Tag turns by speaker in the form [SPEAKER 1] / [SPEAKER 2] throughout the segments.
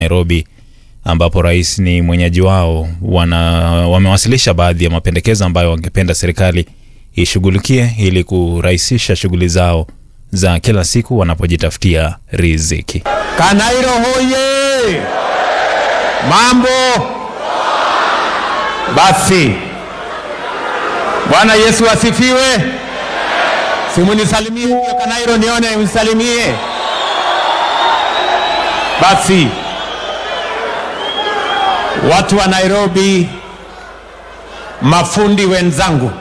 [SPEAKER 1] Nairobi ambapo rais ni mwenyeji wao wana, wamewasilisha baadhi ya mapendekezo ambayo wangependa serikali ishughulikie ili kurahisisha shughuli zao za kila siku wanapojitafutia riziki.
[SPEAKER 2] Kanairo hoye! Mambo basi. Bwana Yesu asifiwe. Simunisalimie huyo Kanairo, nione msalimie basi. Watu wa Nairobi, mafundi wenzangu,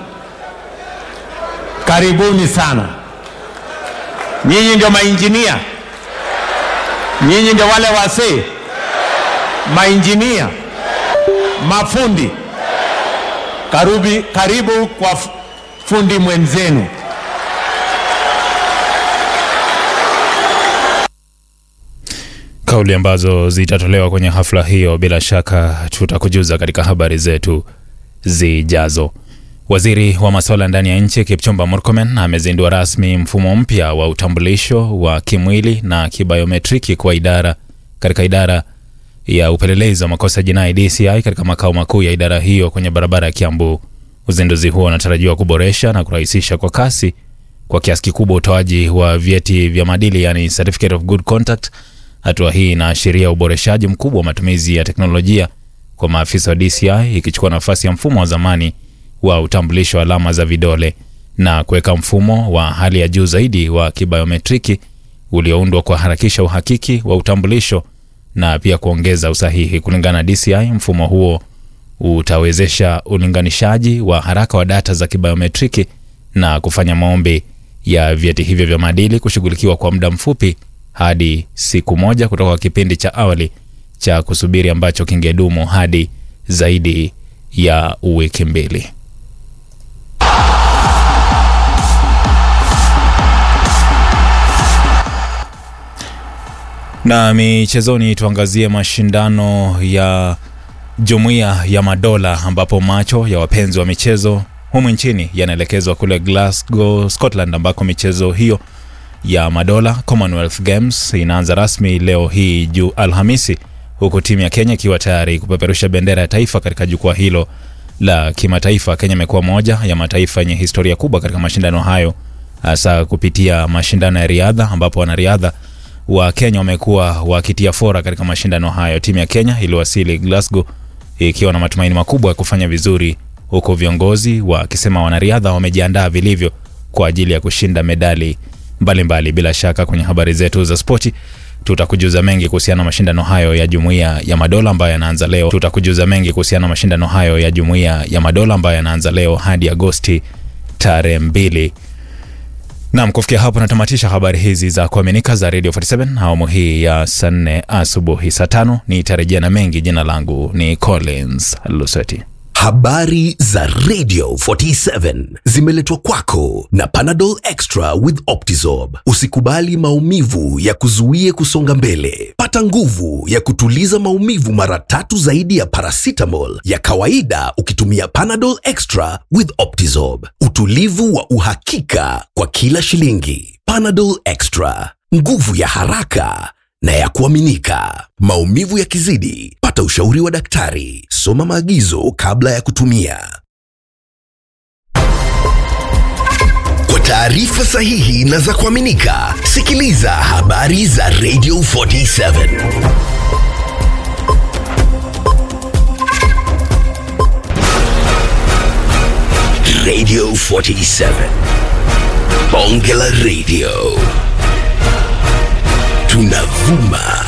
[SPEAKER 2] karibuni sana. Nyinyi ndio mainjinia, nyinyi ndio wale wasee mainjinia, mafundi. Karubi, karibu kwa f- fundi mwenzenu.
[SPEAKER 1] Kauli ambazo zitatolewa kwenye hafla hiyo bila shaka tutakujuza katika habari zetu zijazo. Waziri wa masuala ndani ya nchi Kipchumba Murkomen amezindua rasmi mfumo mpya wa utambulisho wa kimwili na kibayometriki kwa idara katika idara ya upelelezi wa makosa jinai DCI katika makao makuu ya idara hiyo kwenye barabara ya Kiambu. Uzinduzi huo unatarajiwa kuboresha na kurahisisha kwa kasi kwa kiasi kikubwa utoaji wa vyeti vya maadili yani certificate of good conduct. Hatua hii inaashiria uboreshaji mkubwa wa matumizi ya teknolojia kwa maafisa wa DCI ikichukua nafasi ya mfumo wa zamani wa utambulisho wa alama za vidole na kuweka mfumo wa hali ya juu zaidi wa kibayometriki ulioundwa kuharakisha uhakiki wa utambulisho na pia kuongeza usahihi. Kulingana na DCI, mfumo huo utawezesha ulinganishaji wa haraka wa data za kibayometriki na kufanya maombi ya vyeti hivyo vya maadili kushughulikiwa kwa muda mfupi hadi siku moja kutoka kwa kipindi cha awali cha kusubiri ambacho kingedumu hadi zaidi ya wiki mbili. Na michezoni, tuangazie mashindano ya Jumuiya ya Madola ambapo macho ya wapenzi wa michezo humu nchini yanaelekezwa kule Glasgow, Scotland ambako michezo hiyo ya madola Commonwealth Games inaanza rasmi leo hii juu Alhamisi, huku timu ya Kenya ikiwa tayari kupeperusha bendera ya taifa katika jukwaa hilo la kimataifa. Kenya imekuwa moja ya mataifa yenye historia kubwa katika mashindano hayo, hasa kupitia mashindano ya riadha, ambapo wanariadha wa Kenya wamekuwa wakitia fora katika mashindano hayo. Timu ya Kenya iliwasili Glasgow ikiwa na matumaini makubwa ya kufanya vizuri, huku viongozi wakisema wanariadha wamejiandaa vilivyo kwa ajili ya kushinda medali mbalimbali mbali. Bila shaka kwenye habari zetu za spoti tutakujuza mengi kuhusiana na mashindano hayo ya Jumuiya ya Madola ambayo yanaanza leo. Tutakujuza mengi kuhusiana na mashindano hayo ya Jumuiya ya Madola ambayo yanaanza leo hadi Agosti tarehe mbili. Naam, kufikia hapo natamatisha habari hizi za kuaminika za Radio 47 awamu hii ya saa nne asubuhi. Saa tano nitarejea na mengi. Jina langu ni Collins Luseti.
[SPEAKER 3] Habari za Radio 47 zimeletwa kwako na Panadol Extra with Optizorb. Usikubali maumivu ya kuzuie kusonga mbele. Pata nguvu ya kutuliza maumivu mara tatu zaidi ya paracetamol ya kawaida ukitumia Panadol Extra with Optizorb. Utulivu wa uhakika kwa kila shilingi. Panadol Extra, nguvu ya haraka na ya kuaminika. Maumivu yakizidi, pata ushauri wa daktari. Soma maagizo kabla ya kutumia. Kwa taarifa sahihi na za kuaminika, sikiliza habari za Radio 47. Radio 47. Bonge la Radio. Tunavuma